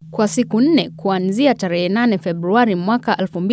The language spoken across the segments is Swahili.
Kwa siku nne kuanzia tarehe 8 Februari mwaka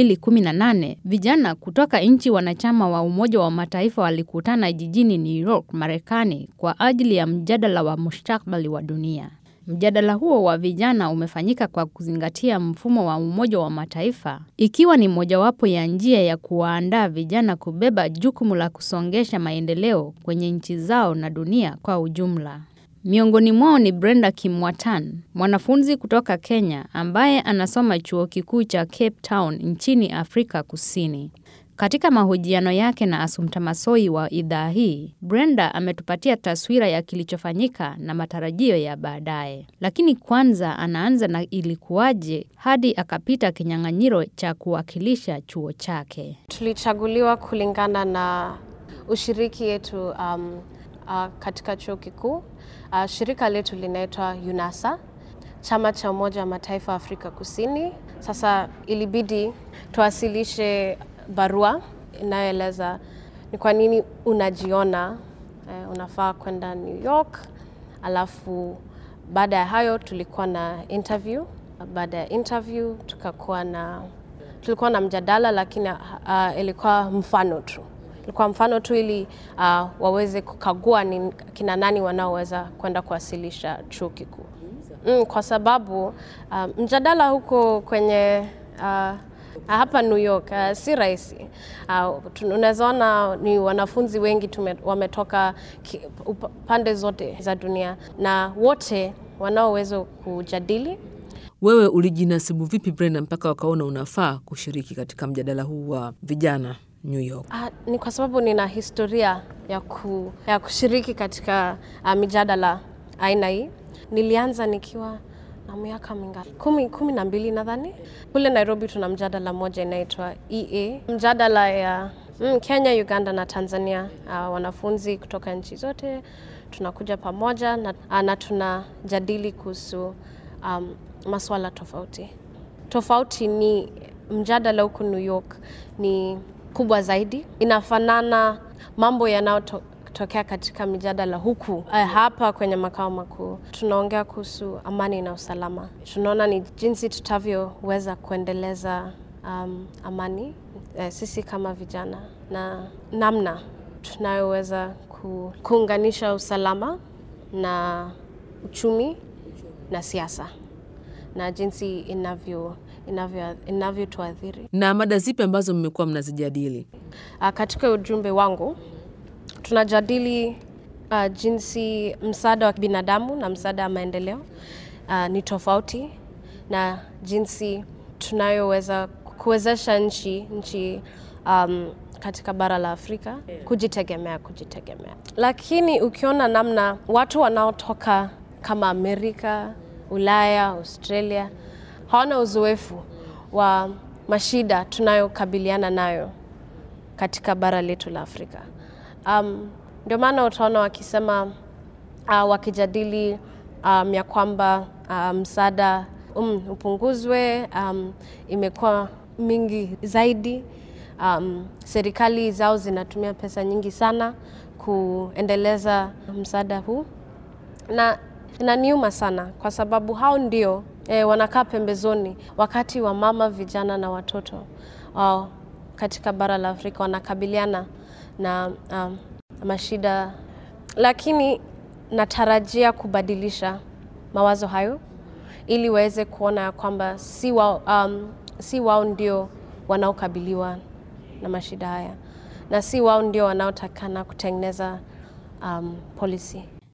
2018, vijana kutoka nchi wanachama wa Umoja wa Mataifa walikutana jijini New York, Marekani kwa ajili ya mjadala wa mustakabali wa dunia. Mjadala huo wa vijana umefanyika kwa kuzingatia mfumo wa Umoja wa Mataifa, ikiwa ni mojawapo ya njia ya kuwaandaa vijana kubeba jukumu la kusongesha maendeleo kwenye nchi zao na dunia kwa ujumla. Miongoni mwao ni Brenda Kimwatan, mwanafunzi kutoka Kenya ambaye anasoma chuo kikuu cha Cape Town nchini Afrika Kusini. Katika mahojiano yake na Assumpta Massoi wa idhaa hii, Brenda ametupatia taswira ya kilichofanyika na matarajio ya baadaye. Lakini kwanza anaanza na ilikuwaje hadi akapita kinyang'anyiro cha kuwakilisha chuo chake. Tulichaguliwa kulingana na ushiriki yetu um, uh, katika chuo kikuu. Uh, shirika letu linaitwa UNASA, chama cha Umoja wa Mataifa Afrika Kusini. Sasa ilibidi tuwasilishe barua inayoeleza ni kwa nini unajiona eh, unafaa kwenda New York. Alafu baada ya hayo tulikuwa na interview. Baada ya interview tukakuwa na tulikuwa na mjadala, lakini uh, ilikuwa mfano tu ilikuwa mfano tu ili uh, waweze kukagua ni kina nani wanaoweza kwenda kuwasilisha chuo kikuu mm, kwa sababu uh, mjadala huko kwenye uh, hapa New York uh, si rahisi. Uh, unaweza ona ni wanafunzi wengi tume, wametoka ki, up, pande zote za dunia na wote wanaoweza kujadili. Wewe ulijinasibu vipi Brenda, mpaka wakaona unafaa kushiriki katika mjadala huu wa vijana New York? Uh, ni kwa sababu nina historia ya, ku, ya kushiriki katika uh, mijadala aina hii. Nilianza nikiwa na miaka mingapi? Kumi, kumi na mbili nadhani. Kule Nairobi tuna mjadala moja inaitwa EA, mjadala ya mm, Kenya, Uganda na Tanzania. Uh, wanafunzi kutoka nchi zote tunakuja pamoja na, uh, na tunajadili kuhusu um, maswala tofauti tofauti. Ni mjadala huku New York ni kubwa zaidi, inafanana mambo yanayotokea katika mijadala huku uh, hapa kwenye makao makuu. Tunaongea kuhusu amani na usalama, tunaona ni jinsi tutavyoweza kuendeleza um, amani uh, sisi kama vijana na namna tunayoweza ku, kuunganisha usalama na uchumi na siasa na jinsi inavyo inavyotuadhiri inavyo na mada zipi ambazo mmekuwa mnazijadili? Uh, katika ujumbe wangu tunajadili uh, jinsi msaada wa binadamu na msaada wa maendeleo uh, ni tofauti na jinsi tunayoweza kuwezesha nchi nchi um, katika bara la Afrika kujitegemea kujitegemea, lakini ukiona namna watu wanaotoka kama Amerika, Ulaya, Australia hawana uzoefu wa mashida tunayokabiliana nayo katika bara letu la Afrika. Um, ndio maana utaona wakisema uh, wakijadili um, ya kwamba uh, msaada um, upunguzwe, um, imekuwa mingi zaidi. Um, serikali zao zinatumia pesa nyingi sana kuendeleza msaada huu na inaniuma sana kwa sababu hao ndio e, wanakaa pembezoni wakati wa mama, vijana na watoto wao katika bara la Afrika wanakabiliana na um, mashida, lakini natarajia kubadilisha mawazo hayo ili waweze kuona ya kwamba si wao, um, si wao ndio wanaokabiliwa na mashida haya na si wao ndio wanaotakana kutengeneza um, policy.